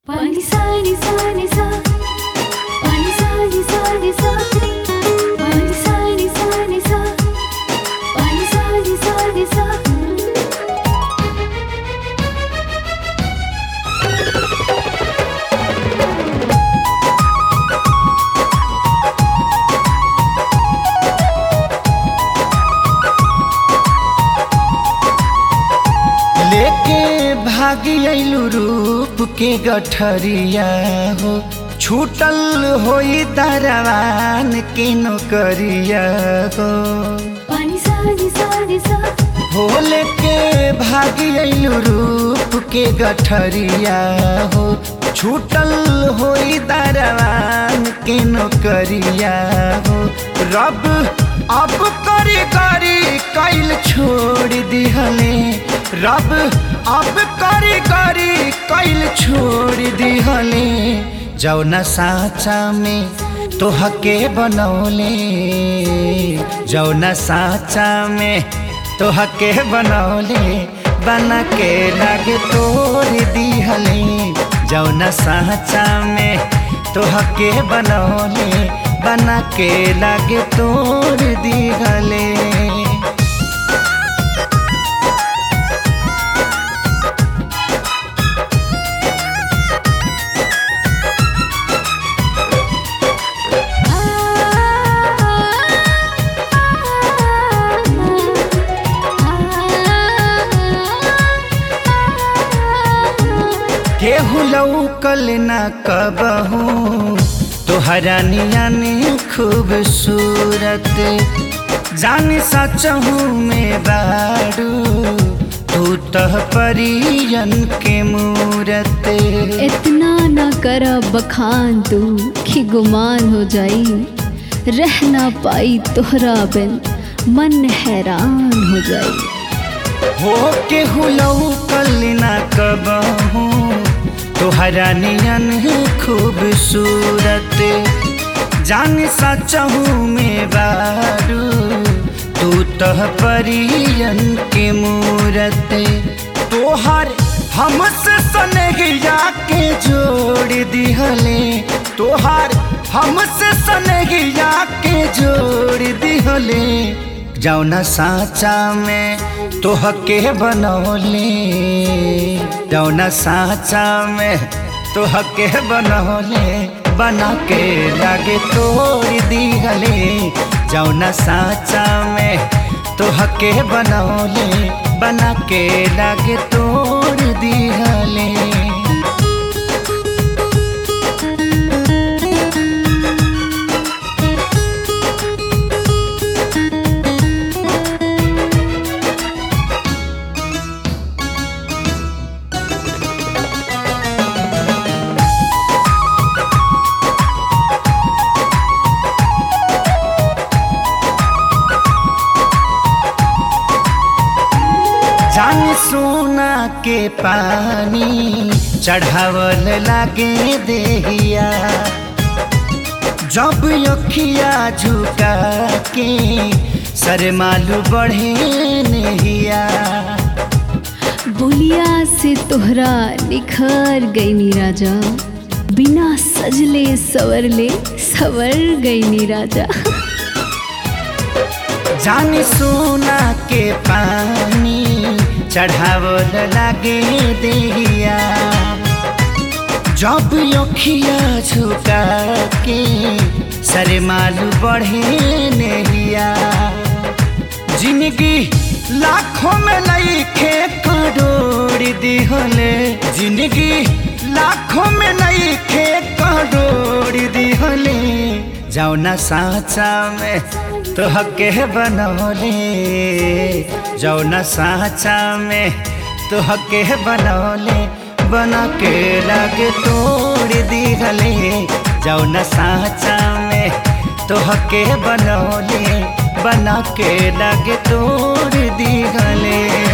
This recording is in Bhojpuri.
Pani sa ni sa ni sa Pani sa ni sa ni sa Pani sa ni sa ni sa Pani sa ni sa ni sa लेके भागी अइलू रूप के गठरिया हो छूटल होई दरवान के नौकरिया हो Pani sa ni sa ni sa हो लेके भागी अइलू रूप के गठरिया हो छूटल होई दरवान के नौकरिया हो रब अब करी करी कैल छोड़ दिहले रब अब करी करी कैल छोड़ दिहले जौना साचा में तोहके बनौले जौना साचा में तोहके बनौले बना के लागे तोड़ दिहले जौना साचा में तोहके बनौले बना के लागे तोड़ दिहले केहू लौकल न कबहू तोहरा नियन खूबसूरत जान सचहू में बारू तू तह परियन के मूरत इतना न कर बखान तू कि गुमान हो जाई रह ना पाई तोहरा बिन मन हैरान हो जाई हो केहू लौकल न कबहू तोहरा नियन खूबसूरत जान सचहू में बारू तू तह परियन के मूरत तोहर हमसे सनगिया के जोड़ दिहले तोहर हमसे सनगिया के जोड़ दिहले जौना साचा में तोहके बनौले जौना साचा में तोहके बनौले बना के लागे तोड़ दिहले जौना साचा में तोहके बनौले बना के लागे तोड़ दिहले जान सोना के पानी चढ़ावल लागे देहिया जब अखिया झुका के सरमालू बढ़े नहिया बोलिया से तोहरा निखर गई नी राजा बिना सजले सवरले सवर गई नी राजा जान सोना के पानी चढ़ावल लागे देहिया जब अखिया झुका के सरमालू बढ़े नहिया जिंदगी लाखों में लईखे करोड़ दिहले जिंदगी लाखों में लईखे करोड़ दिहले जौना साचा में तोहके बनौले जौना साचा में तोहके बनौले बना के लागे तोड़ दिहले जौना साचा में तोहके बनौले बना के लागे तोड़ दिहले